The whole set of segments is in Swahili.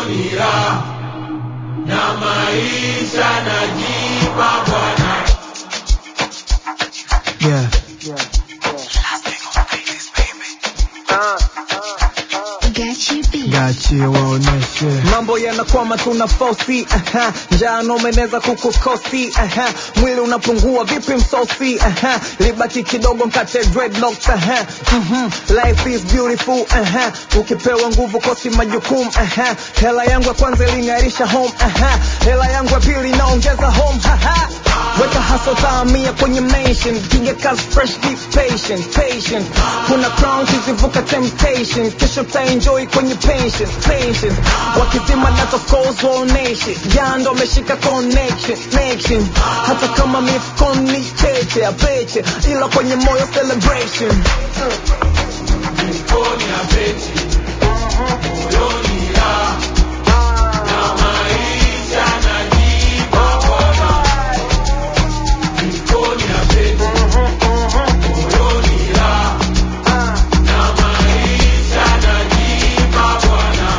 moyoni raha na maisha najipa Bwana. Yeah. Gachi B. Gachi waoneshe mambo yanakwama tuna fosi aha. njaa nomeneza kukukosi aha. mwili unapungua vipi msosi aha. libaki kidogo mkate dreadlocks aha. Mhm. life is beautiful aha. ukipewa nguvu kosi majukumu aha. hela yangu ya kwanza iling'arisha home aha. hela yangu ya pili inaongeza home haha. weka haso taamia kwenye mention piga kazi fresh deep patient patient kuna crown kizivuka temptation kesho taenjoy kwenye pension pension wakizima data calls waoneshe jando ameshika connection connection hata kama mifukoni cheche apeche ila kwenye moyo celebration Mifukoni ya pete, moyoni raha na maisha najipa Bwana. Mifukoni ya pete, moyoni raha na maisha najipa Bwana.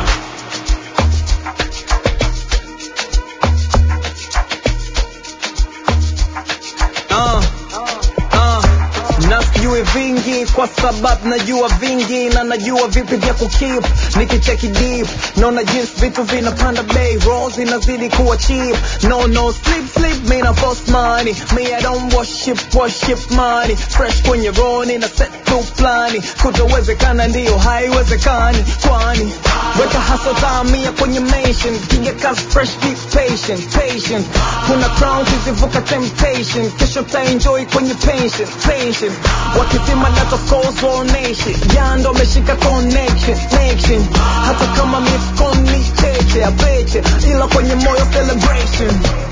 uh, uh, na sijui vingi kwa sababu najua vingi na najua vipi vya kukip nikicheki deep naona jinsi vitu vinapanda bei roll zinazidi kuwa cheap no no sleep sleep me na boss money me I don't worship worship money fresh kwenye roni na set tu plani kutowezekana ndiyo haiwezekani kwani weka haso taamia kwenye mention piga kazi fresh deep patient patient kuna crown kizivuka temptation kesho taenjoy kwenye pension pension wakizima data calls waoneshe jando ameshika connection connection hata kama mifukoni cheche apeche ila kwenye moyo celebration